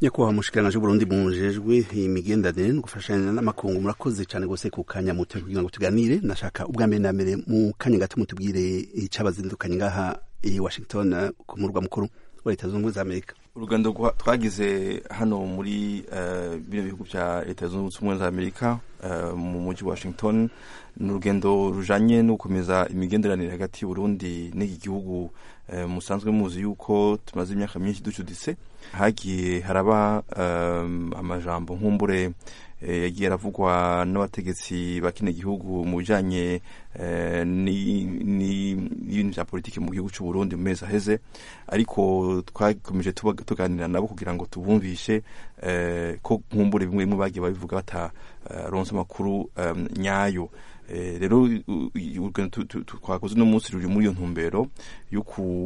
nyakubahwa mushikiranganje w'uburundi mujejwe imigenderanire no gufashanya n'amakungu murakoze cane gose ku kanya muto kugira ngo tuganire nashaka ubwa mbere na mbere mu kanya gato mutubwire icabazindukanye ngaha i washington ku murwa mukuru wa leta zunze ubumwe za amerika urugendo twagize hano muri bino bihugu bya leta zunze ubumwe za amerika mu mujyi wa washington ni urugendo rujanye no gukomeza imigenderanire hagati y'uburundi n'iki gihugu musanzwe muzi yuko tumaze imyaka myinshi ducuditse hagiye haraba amajambo nkumbure yagiye aravugwa n'abategetsi ba kino gihugu mu bijanye n'ibintu vya politiki mu gihugu c'u Burundi mu mezi aheze ariko twakomeje tuganira nabo kugira ngo tubumvishe ko nkumbure bimwe bimwe bagiye babivuga bataronse amakuru nyayo rero twakoze uno munsi ruri muri iyo ntumbero yo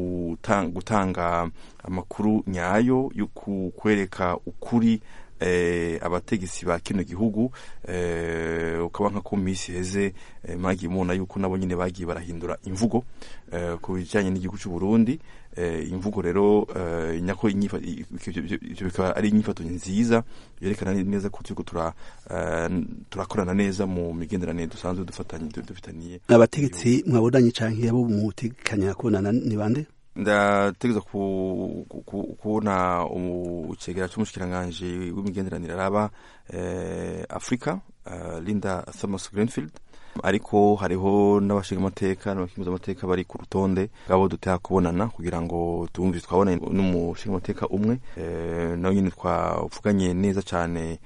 gutanga amakuru nyayo yo kwereka ukuri abategetsi ba kino gihugu ukaba nka ko minsi heze mwagiye mubona yuko nabo nyine bagiye barahindura imvugo ku bijyanye n'igihugu cy'u Burundi imvugo rero nyako ibyo bikaba ari inyifato nziza yerekana neza ko turiko turakorana neza mu migenderanire dusanzwe dufitaniye abategetsi mwabonanye canke abo mutegekanya kubonana ni bande ndategeza kubona icegera c'umushikiranganji w'imigenderanire araba afurika linda thomas greenfield ariko hariho n'abashingamateka n'abakinguzamateka bari ku rutonde ngabo dutera kubonana kugira ngo tumvise twabonanye n'umushingamateka umwe nawe nyine twavuganye neza cane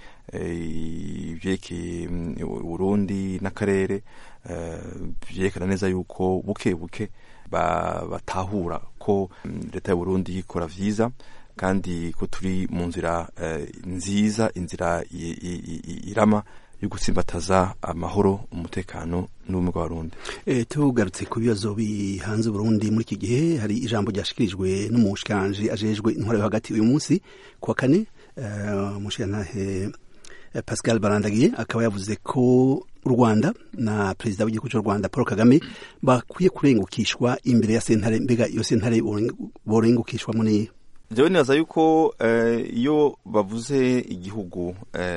ivyerekeye Burundi n'akarere vyerekana neza yuko buke buke batahura ko leta y'uburundi ikora vyiza kandi ko turi mu nzira nziza inzira irama yo gutsimbataza amahoro umutekano n'ubumwe bw'abarundi tugarutse ku bibazo bihanze uburundi muri iki gihe hari ijambo ryashikirijwe n'umushikiranje ajejwe intwaro yo hagati uyu munsi kuwa kane umushikirantahe pascal barandagiye akaba yavuze ko u rwanda na perezida w'igihugu cy'u rwanda paul kagame bakwiye kurengukishwa imbere ya sentare mbega iyo sentare borengukishwamo niyo jewe nibaza yuko iyo bavuze igihugu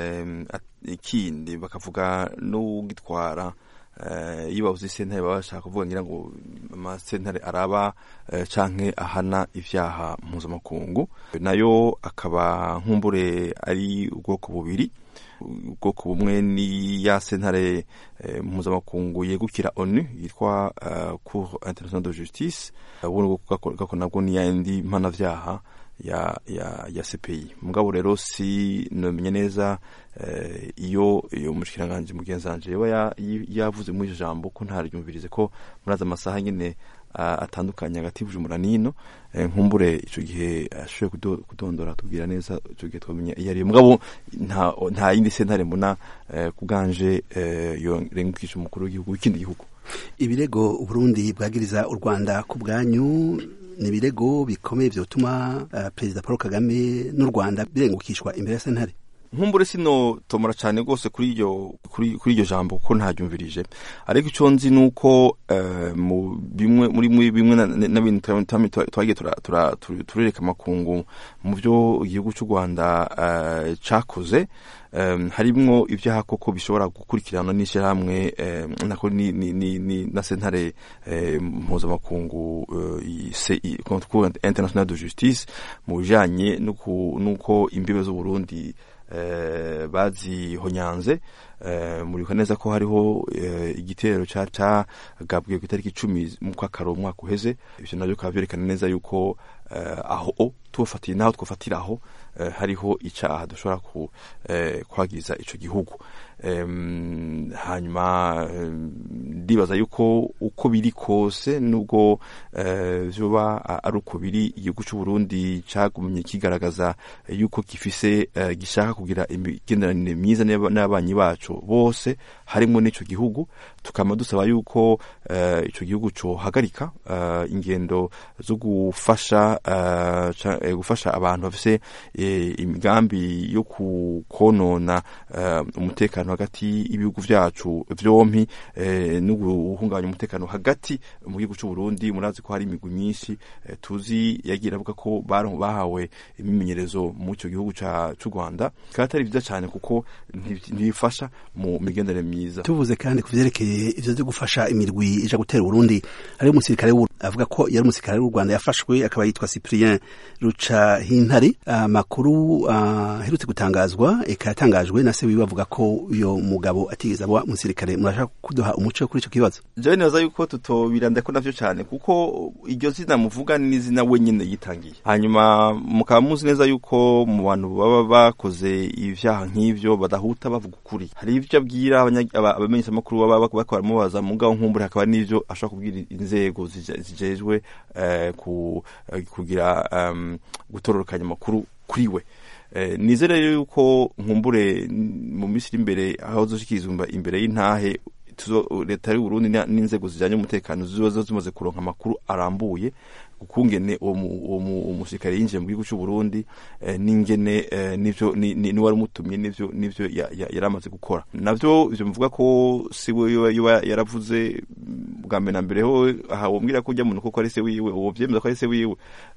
ikindi bakavuga n'ugitwara iyo bavuze sentare baba bashaka kuvuga ngira ngo amasentare araba canke ahana ivyaha mpuzamakungu nayo akaba nkumbure ari ubwoko bubiri ubwoko bumwe ni ya sentare mpuzamakungu yegukira onu yitwa cour international de justice ubundi gako nabwo ni yandi mpanavyaha ya ya ya CPI mugabo rero si nomenya neza iyo iyo mushikiranganje mugenzanje yoba yavuze muri iryo jambo ko ntaryumvirize ko muraza amasaha nyene atandukanye hagati y'Ubujumbura n'ino nkumbure ico gihe ashoboye kudondora tubwira neza ico gihe twamenya iyo ariyo mugabo nta nta yindi sentare mbona kubwanje yorengukisha umukuru w'igihugu w'ikindi gihugu ibirego uburundi bwagiriza u rwanda ku bwanyu ni ibirego bikomeye vyotuma uh, perezida paul kagame n'u rwanda birengukishwa imbere ya sentare nkumbure sino tomora cyane rwose kuri iryo kuri iryo jambo ko ntaryumvirije ariko icyo nzi nuko uh, mu bimwe muri bimwe n'ibintu twagiye turereka amakungu mu byo igihugu cy'u rwanda uh, cakoze um, harimwo ibyaha koko bishobora gukurikirana n'ishyirahamwe um, nako ni, ni, ni, ni na sentare mpuzamakungu uh, international de justice mu bijanye nuko imbibe z'uburundi Uh, bazihonyanze uh, muribuka neza ko hariho uh, igitero cagabwe ku itariki icumi mu kwakaro umwaka uheze ivyo navyo bikaba vyerekana neza yuko aho tubafatiye naho twofatira aho hariho icaha dushobora kwagiza ico gihugu hanyuma ndibaza yuko uko biri kose nubwo vyoba ari uko biri igihugu c'uburundi cagumye kigaragaza yuko gifise gishaka kugira imigenderanire myiza n'abanyi bacu bose harimwo n'ico gihugu tukama dusaba yuko ico gihugu cohagarika ingendo zo gufasha eh, gufasha abantu bafise eh, imigambi yo konona eh, umutekano hagati y'ibihugu vyacu vyompi eh, no guhungabanya umutekano hagati mu gihugu c'u Burundi murazi ko hari imigwi myinshi eh, tuzi yagira avuga ko baron- bahawe imimenyerezo mu ico gihugu ca c'u Rwanda kandi atari vyiza cane kuko nti- ntibifasha mu migenderanire myiza tuvuze kandi ku vyerekeye ivyo vyo gufasha imirwi ija gutera Burundi hari umusirikare w'u- avuga ko yari umusirikare w'u Rwanda yafashwe akaba yitwa Cyprien Ruca Hintare amakuru aherutse gutangazwa eka yatangajwe na se wiwe avuga ko uyo mugabo atigeze aba umusirikare murashaka kuduha umuco kuri ico kibazo jewe nibaza yuko tutobiranda ko navyo cane kuko iryo zina muvuga ni izina we nyene yitangiye hanyuma mukaba muzi neza yuko mu bantu baba bakoze ivyaha nk'ivyo badahuta bavuga ukuri hari ivyo abwira abanya- aba- abamenyeshamakuru baba bak- bariko baramubaza mugabo nkumbure hakaba n'ivyo ashobora kubwira inzego zije- zijejwe eh, ku- eh, kugira em, gutororokanya amakuru kuri we Eh, nizere rero yuko nkumbure n- mu minsi iri imbere aho zoshikirizwa imbere y'intahe tuzo leta y'u Burundi na- n'inzego zijanye umutekano zizoza zimaze kuronka amakuru arambuye ukungene uwo mu- uwo mu- umusirikare yinjiye mu gihugu c'u Burundi eh, n'ingene eh, nivyo ni- ni- niwari umutumye nivyo nivyo ya- ya- yari amaze gukora navyo ivyo muvuga ko si we yoba- yoba yaravuze mm, bwa mbere na mbere ho aha wombwira ko ujya muntu koko ari se wiwe uwo vyemeza ko ari se wiwe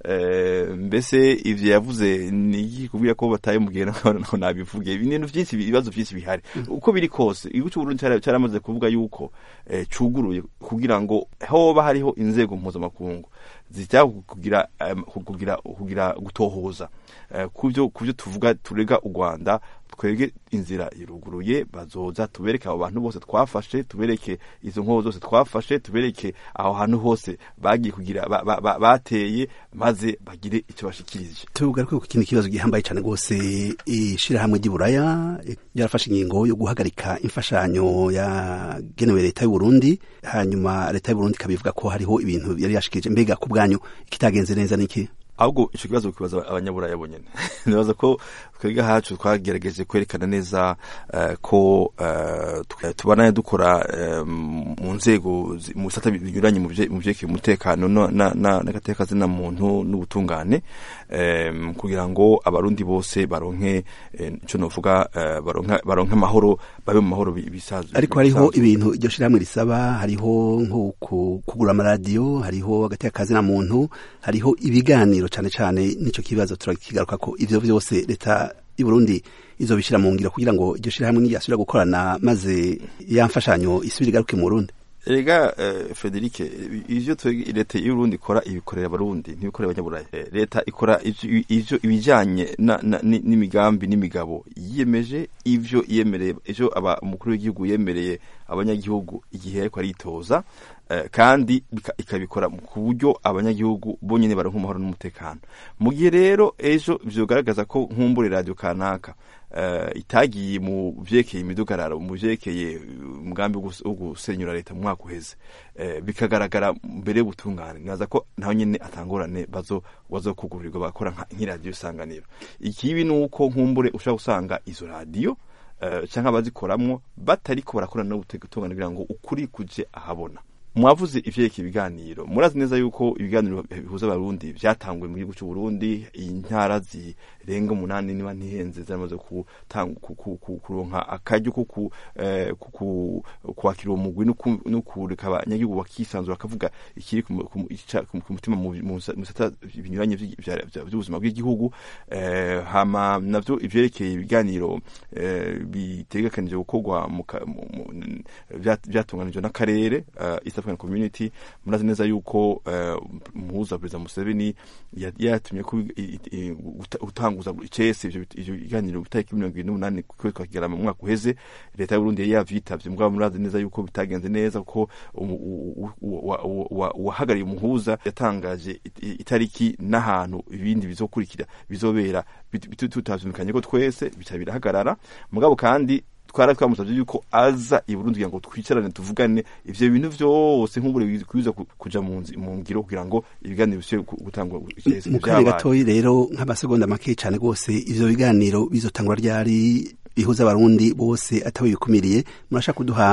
Eh, mbese ivyo yavuze ni iki kubwira ko bataye mubwira ngo nabivuge ibintu vyinshi ibibazo vyinshi bihari uko biri kose igihugu c'u Burundi cara- caramaze kuvuga yuko eh, cuguruye kugira ngo hoba hariho inzego mpuzamakungu zijya kugira em, kugira kugira gutohoza Eh, kuvyo kuvyo tuvuga turega u Rwanda twebwe inzira iruguruye bazoza tubereke abo bantu bose twafashe tubereke izo nkobo zose twafashe tubereke aho hantu hose bagiye kugira ba- ba- ba- bateye maze bagire icyo bashikirije tugaruke ku kindi kibazo gihambaye cyane rwose ishirahamwe ry'Iburaya ryarafashe ingingo yo guhagarika imfashanyo yagenewe leta y'u Burundi hanyuma leta y'u Burundi ikabivuga ko hariho ibintu yari yashikije mbega ku bwanyu ikitagenze neza niki ahubwo ico kibazo kibaza abanyaburaya bonyene nibaza ko twebwe hacu twagerageje kwerekana neza eh, ko eh, tw- tubanaye dukora eh, mu nzego zi- mu bisata binyuranye mu vye- mu vyerekeye umutekano no- na- na- n'agateka zina muntu n'ubutungane eh, kugira ngo abarundi bose baronke eh, ico novuga eh, baronke baronke amahoro babe mu mahoro bi- bisanzwe ariko hariho bisanzwe. ibintu iryo shirahamwe risaba hariho nko ku- kugura amaradiyo hariho agateka kazina muntu hariho ibiganiro cane cane n'ico kibazo turakigaruka ko ivyo vyose leta y'u Burundi izobishira mu ngiro kugira ngo iryo shirahamwe niyasubira gukorana maze ya mfashanyo isubire igaruke mu Burundi Ega eh, Frederic ivyo twebwe leta y'Urundi ikora ibikorera abarundi ntibikorera abanyaburayi Eh, leta ikora ivyo ivyo ibijanye na- na- ni- n'imigambi n'imigabo yiyemeje ivyo yemereye ivyo aba umukuru w'igihugu yemereye abanyagihugu igihe ariko aritoza eh, kandi bika- ikabikora ku buryo abanyagihugu bonyene baronka amahoro n'umutekano mu gihe rero ejo vyogaragaza ko nkumbure radio kanaka eh, itagiye mu vyerekeye imidugararo mu vyerekeye umugambi wo gus- wo gusenyura leta mu mwaka uheze eh, bikagaragara mbere y'ubutungane naza ko naho nyene atangorane bazo bazokugurirwa bakora nka- nk'iradiyo isanganiro ikibi ni uko nkumbure ushobora gusanga izo radiyo eh, canke abazikoramwo batariko barakorana n'ubutungane kugira ngo ukuri kuje ahabona mwavuze ivyerekeye ibiganiro murazi neza yuko ibiganiro bihuza abarundi vyatanguye mu gihugu c'u Burundi intara zirenga umunani niba ntihenze zamaze kutanga ku- ku- ku- kuronka akaryo ko ku- eh, ku- ku- kwakira uwo mugwi no ku- no kureka abanyagihugu bakisanzura bakavuga ikiri ku mu- ku mu- ica- ku ku mutima mu mu bisata binyuranye vyi- vya- vya- vy'ubuzima bw'igihugu eh, hama navyo ivyerekeye ibiganiro eh, bitegekanije gukorwa mu ka- mu- mu- n- vya- vyatunganijwe n'akarere eh, East African Community murazi neza yuko eh, umuhuza perezida Museveni ya- yatumye ko i- i- i- guta- gutanguza icese ivyo bit- ivyo biganiro itariki mirongo ibiri n'umunani kwezi kwa Kigarama mu mwaka uheze leta y'u Burundi yari yavyitavye mugabo murazi neza yuko bitagenze neza kuko umu- u- u- wa- wa- wa- uwahagarariye umuhuza yatangaje it- i- itariki n'ahantu ibindi bizokurikira bizobera bit- bit- tutavyumvikanye ko twese bica birahagarara mugabo kandi twara twamusavye yuko aza i Burundi kugira ngo twicarane tuvugane ivyo bintu vyose nk'ubure bikwiza ku- kuja mu nzi- mu ngiro kugira ngo ibiganiro bisubire gu- gutangwa icese mu kanya vyabaye. gatoyi rero nk'amasegonda make cyane rwose ivyo biganiro bizotangura ryari bihuza abarundi bose atawe bikumiriye murashaka kuduha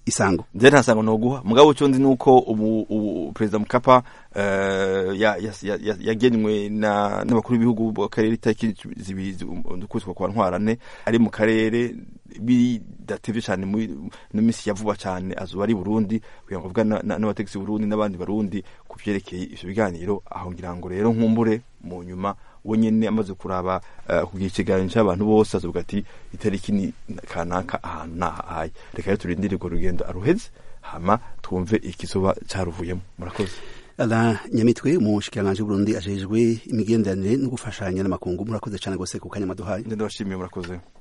isango nje nta sango noguha mugabo cyo ndi nuko ubu ubu perezida Mukapa eh, ya- ya- ya- ya- yagenwe na n'abakuru b'ibihugu b'akarere itariki zibiri z'ukwezi kwa ntwarane ari mu karere bidatevye cyane muri no misi ya vuba cyane azuba ari Burundi kugira ngo avugane na- n'abategetsi Burundi n'abandi barundi ku vyerekeye ivyo biganiro aho ngira ngo rero nkumbure mu nyuma we nyene amaze kuraba eh, kugira ikiganiro cy'abantu bose azuvuga ati itariki ni kanaka ahantu nahaye reka rero turindire urwo rugendo aruheze hama twumve ikizoba caruvuyemo murakoze ala nyamitwe umushikiranganji w'uburundi ajejwe imigenderanire no gufashanya n'amakungu murakoze cyane gose ku kanya maduhaye ndabashimiye murakoze